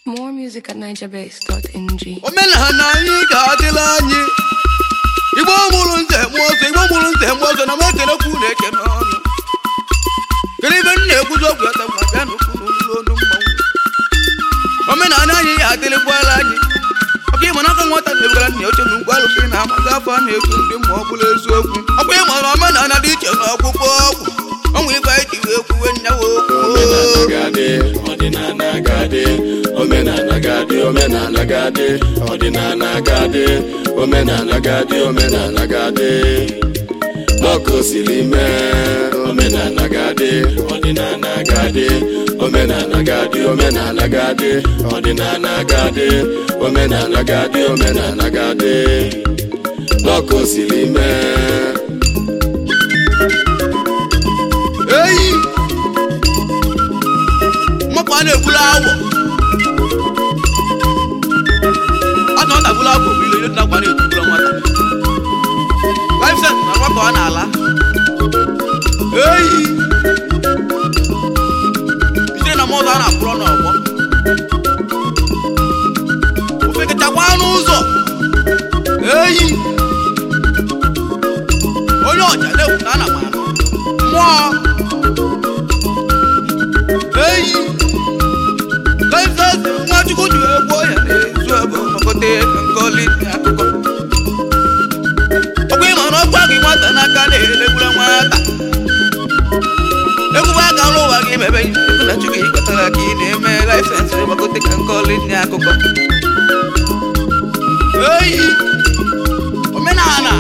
More music at NigerBase.ng. omenala anyị ga-adịla anyị igbo mụrụ nze mụọ ọzọ igbo mụrụ nze mụọ ọzọ na m ekelekwu na eke n'ọnụ kedu ibe m na-ekwuzi okwu ete ma bịa n'okwu n'olu onu mmanwụ omenala anyị ya adịlịkwala anyị ọkụ ịma n'aka nwata na-ebugara nna ya oche na ugwu alụsị na amazi afọ a na-ekwu ndị ma ọ bụla eziokwu ọkwa ịma na omenala dị iche na ọkpụkpọ ọgwụ ọnwụ ibe anyị ji wee kwuwe nyawa okwu gadị ọdịnala gadị omenala gadị omenala gadị ọdịnala gadị omenala gadị omenala gadị n'ọkụ siri mee omenala gadị ọdịnala gadị omenala gadị omenala gadị ọdịnala gadị omenala gadị omenala gadị n'ọkụ siri mee eyi mmapụ a na-egbula awọ a na ọ na-agbula awọ bụ ile ihe na-agba na-etugbula nwata life set na nwa ka ọ na-ala eyi ijere na mọzụ a na-akpụrọ n'ọgbọ ofekachakwa n'ụzọ eyi onye ọja na-ekwu na ana m anụ mmụọ eyi laịsensị nwachukwu ji wee gbuo ya na-ezu ebe ọkọte nkọli akụkọ ọkwa ịma na ọgwa gị nwata n'aka na-elegbula nwata ekwube aka ọrụ ụwa gị mebe ekwu na chukwu ịkọtara ka ị na-eme laịsensị ọkọte ka nkọli ndị akụkọ eyi omenala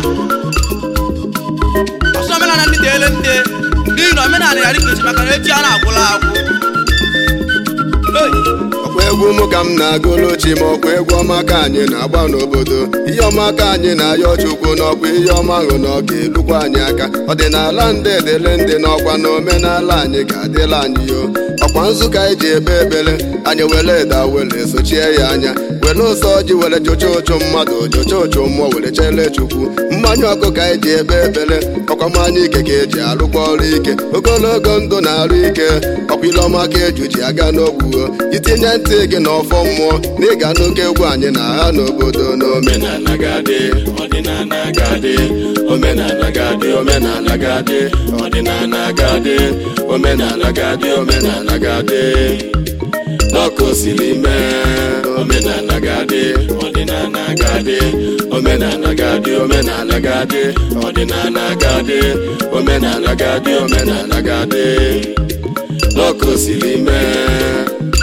ọsọ omenala ndị deele nde n'ihi na omenala ya dịka echi maka na echi a na-agwụla agwụ Hey! ọkwa egwu mụ ka m na-agụlụ chi ma ọkwa egwu ọma ka anyị na-agba n'obodo ihe ọma ka anyị na-ayọ chukwu n'ọkwa ihe ọma ahụ na ọ ga-elukwa anyị aka ọdịnala ndị edele ndị n'ọkwa na omenala anyị ga-adịla anyị yo ọkwa nzụka anyị ji ebe ebele anyị were eda were sochie ya anya were ụsọ ji were chụcha ụchụ mmadụ chụcha ụchụ mmụọ were chele chukwu mmanya ọkụ ka anyị ji ebe ebele ọkwa mmanya ike ka eji arụkwa ọrụ ike ogologo ndụ na-arụ ike ọkwa ile ọma ka eju ji aga n'ogwuo itinye ntị gị n'ọfọ mmụọ na ịga n'oke egwu anyị na ha n'obodo n'omenala gadị ọdịnala gadị omenala gadị omenala gadị ọdịnala gadị omenala gadị omenala gadị n'ọkụ siri mee omenala gadị ọdịnala gadị omenala gadị omenala gadị ọdịnala gadị omenala gadị omenala gadị n'ọkụ siri mee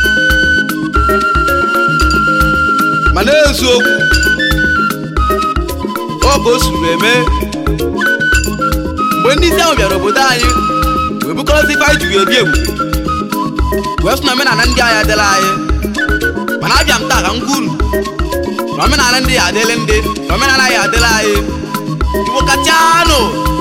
ma n'eziokwu ọ ka o suru eme mgbe ndị isi ahụ bịara obodo anyị wee bukọrọzi ife anyị ji wee bi ebube wee sị na omenala ndị anyị adịla anyị mana abịa m taa ka m gwa unu na omenala ndị ya adịla ndị na omenala anyị adịla anyị igbo kachanụ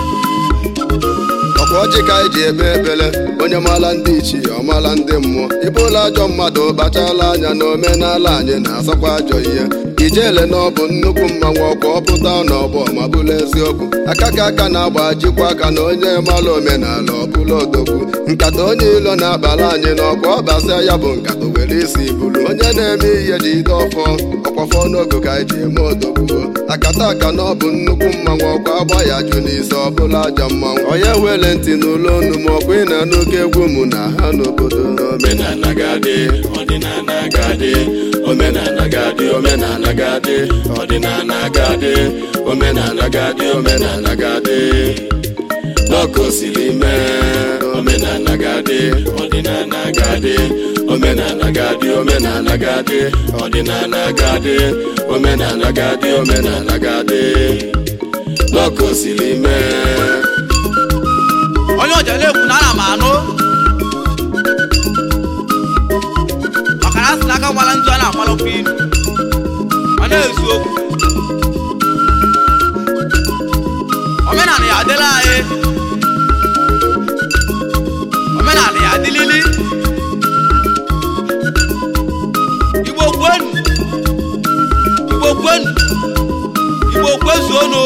ọkwa ọjị ka anyị ji ebe ebele onye maala ndị ichie ọmaala ndị mmụọ ịbụla ajọ mmadụ kpachala anya na omenala anyị na-asakwa ajọ ihe ijele na ọ bụ nnukwu mmanwụ ọkwa ọpụta n'ọgbọ ma bụrụ eziokwu aka ka aka na-agba jikwa aka na onye maala omenala ọbụla odogwu nkata onye ilo na-abala anyị n'ọkwa ọbasịa ya bụ nkata were isi bụrụ onye na-eme ihe ji ide ọfọ ọkwafọ n'ogo ka anyị ji eme odogwu akata aka na ọ bụ nnukwu mmanwụ ọkwa agba ya jụ n'isi ọbụla ajọ mmanwụ onye were ntị n'ụlọ onu ma ọkwa ị na n'oke egwu mụ na ha n'obodo omenala gadị ọdịnala gadị omenala gadị omenala gadị ọdịnala gadị omenala gadị omenala gadị n'ọkụ siri mee omenala gadị ọdịnala gadị omenala gadị omenala gadị ọdịnala gadị omenala gadị omenala gadị n'ọkụ siri mee onye ọja na-ekwu na ana m anụ maka na asị n'aka gbara ntụ a na-agbalụkwa ilu ma na-ezu okwu omenala ya adịla anyị omenala ya adịlili igbo kwenu igbo kwenu igbo kwezuonu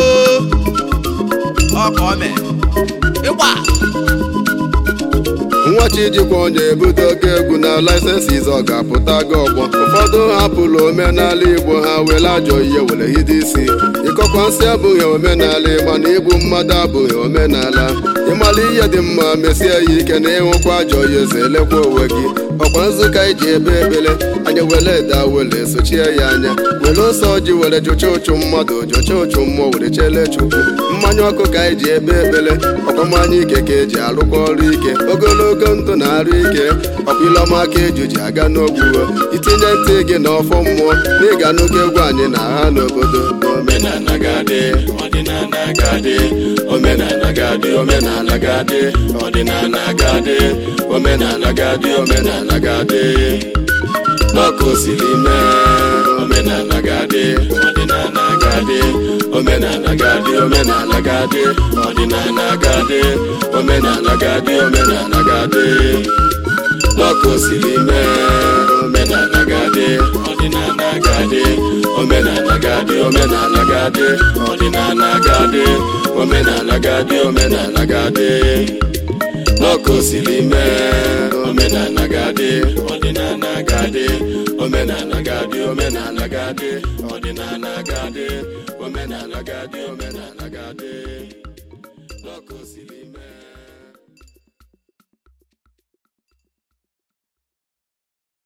ọ ka o mee ịgba nwachi jikwa onye ebudo ogo egwu na laisensis ọ ga-apụta gị ọgbọ ụfọdụ hapụrụ omenala igbo ha were ajọ ihe were hide isi ịkọkwa nsị abụghị omenala mana igbu mmadụ abụghị omenala ịmala ihe dị mma mesie ya ike na ịhụkwa ajọ ihe zelekwa onwe gị ọkwa nzụka iji ebe ekpere anya were eda were sochie ya anya were ose ọjị were jụcha ụchụ mmadụ jụcha ụchụ mmụọ were chele chukwu mmanya ọkụ ka anyị ji ebe ekpere ọkwa mmanya ike ka eji arụkwa ọrụ ike ogologo ndụ na arụ ike ọkwa ilọma aka eju ji aga n'ogbuo itinye ntị gị na ọfọ mmụọ na ịga n'oge egwu anyị na agha n'obodo omenala ga-adị ọdịnala ga-adị omenala ga-adị omenala ga-adị ọdịnala ga-adị omenala ga-adị omenala ga-adị n'ọkụ siri mee omenala ga-adị ọdịnala ga-adị omenala ga-adị omenala ga-adị ọdịnala ga-adị omenala ga-adị omenala ga-adị n'ọkụ siri mee omenala ga-adị ọdịnala ga-adị omenala ga-adị omenala ga-adị ọdịnala ga-adị omenala ga-adị omenala ga-adị n'ọkụ siri mee omenala ga-adị ọdịnala ga-adị omenala ga-adị omenala ga-adị ọdịnala ga-adị omenala ga-adị omenala ga-adị n'ọkụ siri